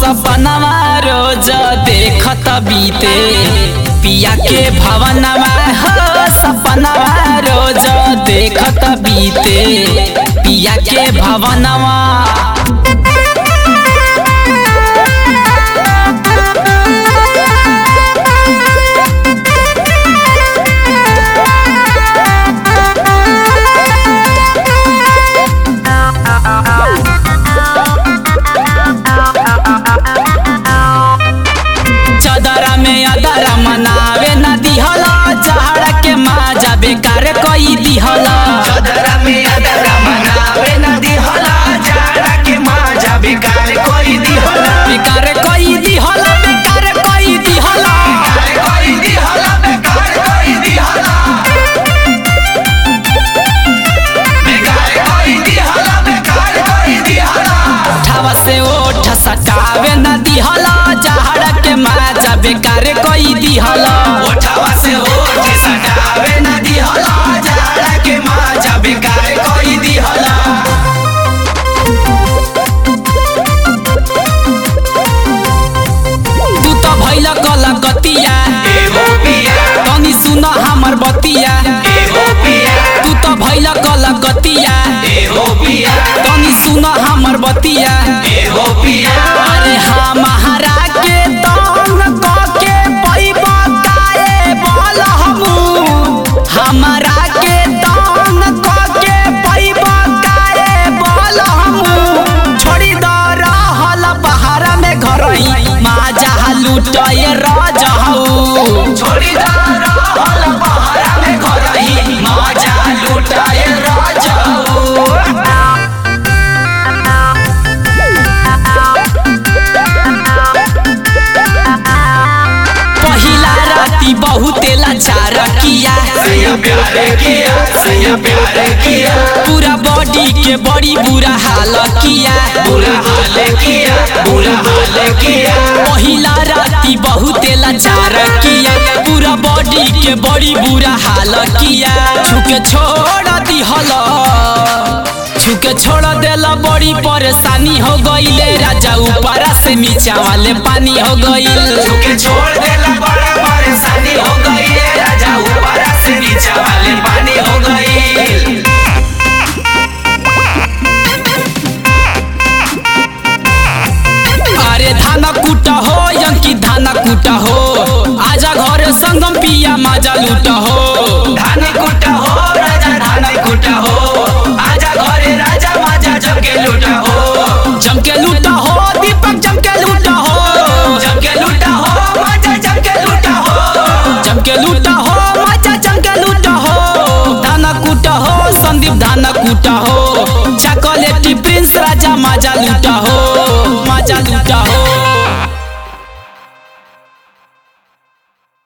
सपनवा रोज देखत बीते पिया के भवनवा हो सपनवा रोज देखत बीते पिया के भवनवा चदरा में अदरा मनावे न दिहला चहड़ा के माजा बेकार कई दिहला चदरा में अदरा मनावे न दिहला जाड़ा के माजा बेकार कोई दिहला बेकार कई दिहला बेकार कई दिहला बेकार कोई दिहला बेकार कोई दिहला बेकार कोई दिहला बेकार कोई दिहला ठवा से ओठ सटावे न दिहला चहड़ा के माजा बेकार कई दिहला ओठवा से ओठ सटावे न दिहला जाड़ा के माजा बेकार कोई दिहला तू तो भैल कलकतिया एगो पिया तनी सुन हमर बतिया एगो पिया तू तो भैल कलकतिया एगो पिया तनी सुन हमर बतिया एगो पिया अरे हमारा के तंग कके पैबा ताए बोल हमू हमारा के तंग कके पैबा ताए बोल हमू छोड़ी द रहल बहारा में घरई माजा लुटए रजहू छोड़ी दा रहल पहाड़ा में घरही माजा लुटाए राजाऊ पहिला राती बहुते लाचार किया सैया प्यार किया सैया प्यार किया पूरा बॉडी के बड़ी बुरा हाल किया बुरा हाल किया बुरा हाल किया पहिला राती बहुते लाचार किया पूरा बॉडी के बड़ी बुरा हाल किया छुके छोड़ दिहल छुके छोड़ देला बड़ी परेशानी हो गईले राजा ऊपरा से नीचा वाले पानी हो गईल झुके छोड़ देला बड़ा परेशानी हो गई है राजा ऊपर से नीचे वाले पानी हो गई अरे धाना कुटा हो यंकी धाना कुटा हो आजा घर संगम पिया माजा लूटा हो धान कुटा हो राजा धान कुटा हो आजा घरे राजा माजा जमके लूटा हो जमके लूटा हो दीपक जमके लूटा हो जमके लूटा हो माजा जमके लूटा हो जमके लूटा हो माजा जमके लूटा हो धाना कुटा हो संदीप धाना कुटा हो चॉकलेटी प्रिंस राजा माजा लूटा हो